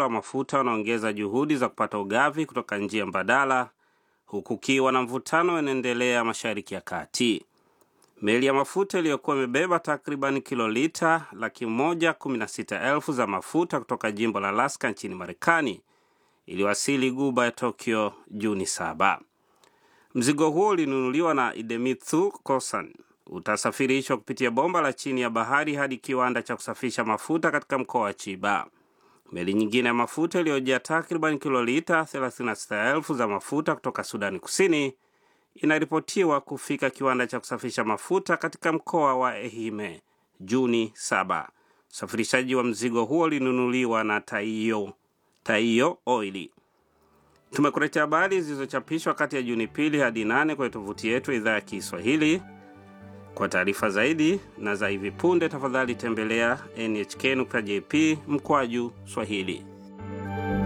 wakala wa mafuta wanaongeza juhudi za kupata ugavi kutoka njia mbadala, huku kiwa na mvutano unaendelea Mashariki ya Kati. Meli ya mafuta iliyokuwa imebeba takriban kilolita laki moja kumi na sita elfu za mafuta kutoka jimbo la Alaska nchini Marekani iliwasili guba ya Tokyo Juni saba. Mzigo huo ulinunuliwa na Idemitsu Kosan utasafirishwa kupitia bomba la chini ya bahari hadi kiwanda cha kusafisha mafuta katika mkoa wa Chiba. Meli nyingine ya mafuta iliyojaa takriban kilolita 36,000 za mafuta kutoka Sudani Kusini inaripotiwa kufika kiwanda cha kusafisha mafuta katika mkoa wa Ehime Juni 7. Usafirishaji wa mzigo huo ulinunuliwa na Taiyo, Taiyo Oili. Tumekuletea habari zilizochapishwa kati ya Juni pili hadi nane kwenye tovuti yetu idhaa ya Kiswahili. Kwa taarifa zaidi na za hivi punde, tafadhali tembelea nhk.jp mkwaju Swahili.